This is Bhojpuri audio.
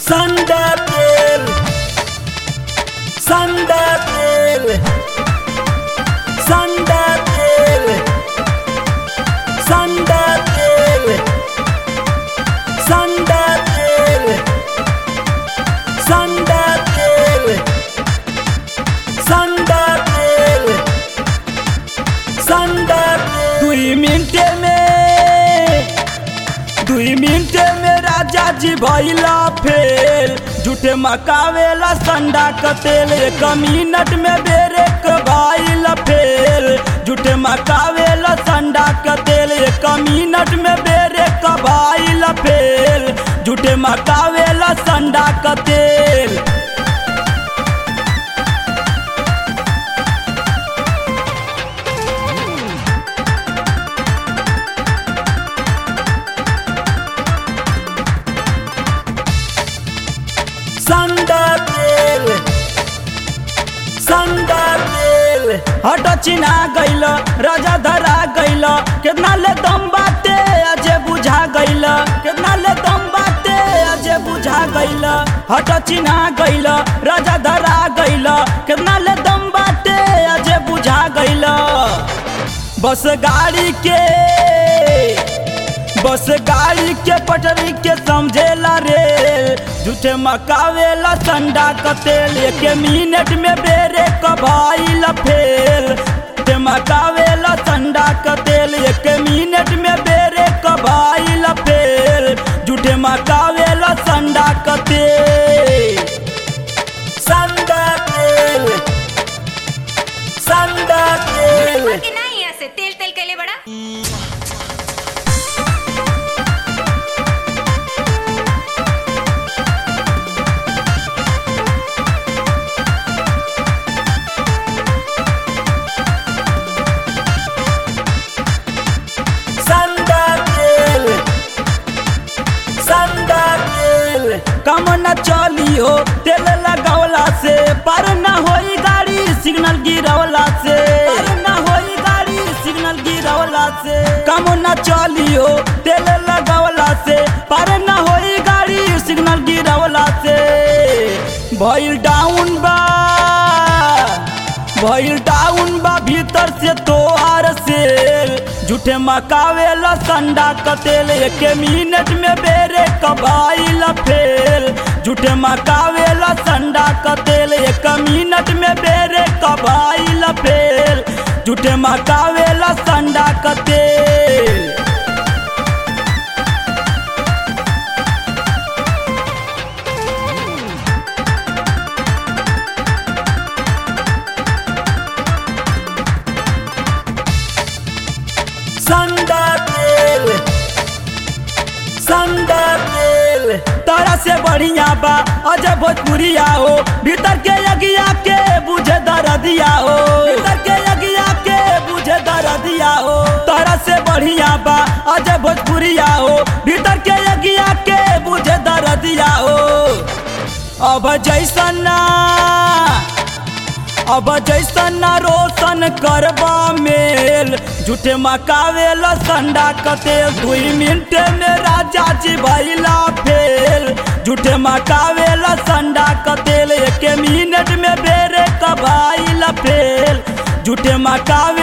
Sandatel Sandatel Sandatel Sandatel Sandatel Sandatel Sandatel Sandatel दुई मिनट में दुई मिनट में राजा जी भैला फेल झूठे मकावेला संडा कतेल एक मिनट में बेरे भाईल फेल झूठे मकावेला संडा कतेल एक मिनट में बेरे भाईल फेल झूठे मकावेला संडा कतेल संडातेल संडातेल हट चिना गइल राजा धरा गइल कितना ले दम बाटे अजे बुझा गइल कितना ले दम बाटे अजे बुझा गइल हट चिना गइल राजा धरा गइल कितना ले दम बाटे अजे बुझा गइल बस गाड़ी के बस गाड़ी के पटरी के समझेला रेल झूठे मकावेला संडा कतेल एक मिनट में बेरे कबाइल फेल झूठे मकावेला संडा कतेल एक मिनट में बेरे कबाइल फेल झूठे मकावेला संडा कतेल संडा तेल संडा तेल कि नाही असे तेल तेल केले बडा संडातेल संडातेल कम न चली हो तेल लगावला से पर न होई गाड़ी सिग्नल गिरवला से पर न होई गाड़ी सिग्नल गिरवला से कम न चली हो तेल लगावला से पर न होई गाड़ी सिग्नल गिरवला से भइल डाउन बा भइल डाउन बा भीतर से तोहार सेल झूठे मकावेला संडा कतेल एक मिनट में बेरे कबाइल फेल झूठे मकावेला संडा कतेल एक मिनट में बेरे कबाइल फेल झूठे मकावेला संडा कतेल संडातेल संडातेल तारा से बढ़िया बा अजय भोजपुरिया हो भीतर के यगिया के बुझे दरदिया हो भीतर के यगिया के बुझे दरदिया हो तारा से बढ़िया बा अजय भोजपुरिया हो भीतर के यगिया के बुझे दरदिया हो अब जैसन ना अब जैसन रोशन करबा मेल झूठे मकावेल संडा कतेल दुई मिनट में राजा जी भैला फेल झूठे मकावेल संडा कतेल एक मिनट में बेरे कबाइल फेल झूठे मकावे